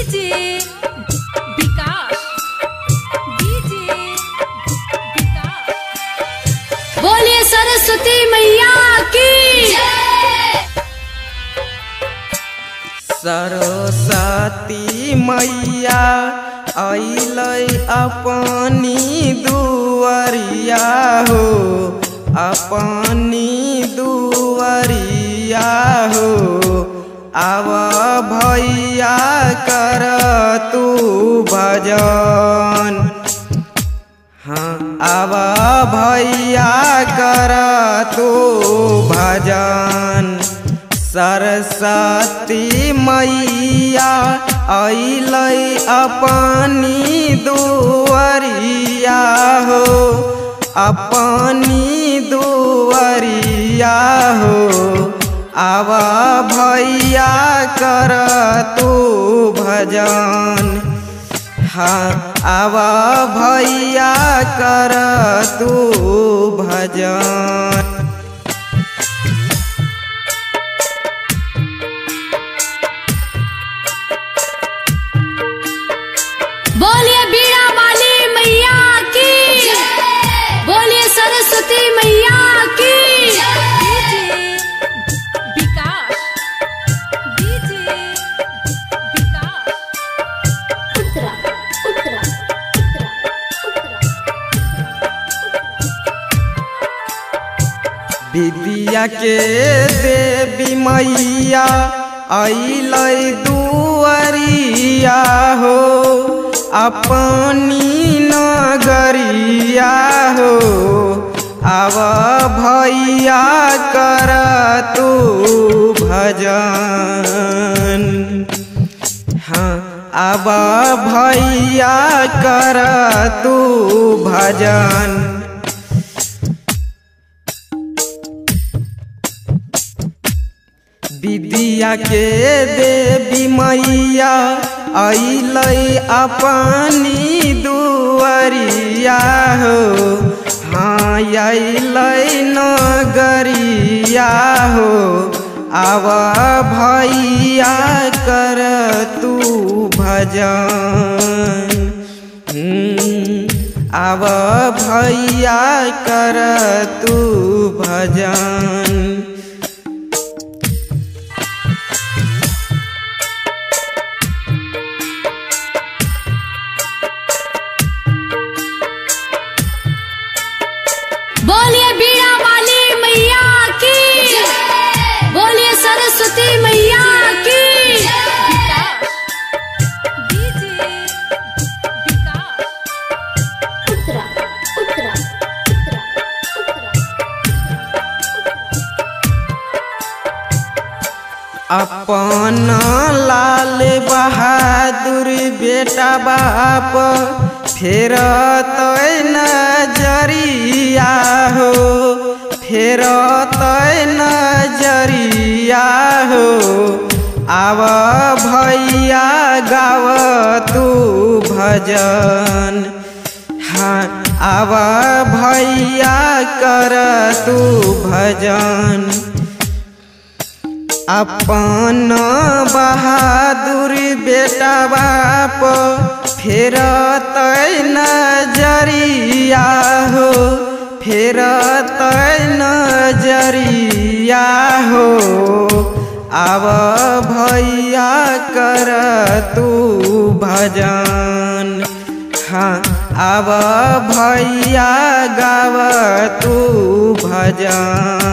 DJ विकास DJ विकास बोलिए सरस्वती मैया की सरस्वती मैया अइलै अपनी दुआरिया हो अपनी दुआरिया हो आव भैया कर तू भजन हाँ आव भैया कर तू भजन सरस्वती मैया अइलै अपनी दुआरिया हो अपनी दुआरिया हो आव भैया कर तू भजन हाँ आव भैया कर तू भजन बोलिए बीड़ा वाली मैया की बोलिए सरस्वती मैया की विकास डीजे विकास उत्तरा उत्तरा उत्तरा विद्या के देवी मैया अइलै दुआरिया हो अपनी नगरिया हो आव भैया कर तू भजन हाँ आब भैया कर तू भजन विद्या के देवी मैया अइलै अपनी दुआरिया हो हाँ अइलै नगरिया हो आव भैया कर तू भजन हम्म, आव भैया कर तू भजन बोलिए बीड़ा वाली मैया की बोलिए सरस्वती मैया की उत्तरा उत्तरा उत्तरा अपन लाल बहादुर बेटा बाप फेर तय नजरिया हो फेर तय नजरिया हो आव भैया गाव तू भजन हाँ आव भैया कर तू भजन अपन बहादुर बेटा बाप फेर तय नजरिया हो फेर तय नजरिया हो आव भैया कर तू भजन हाँ आव भैया गाव तू भजन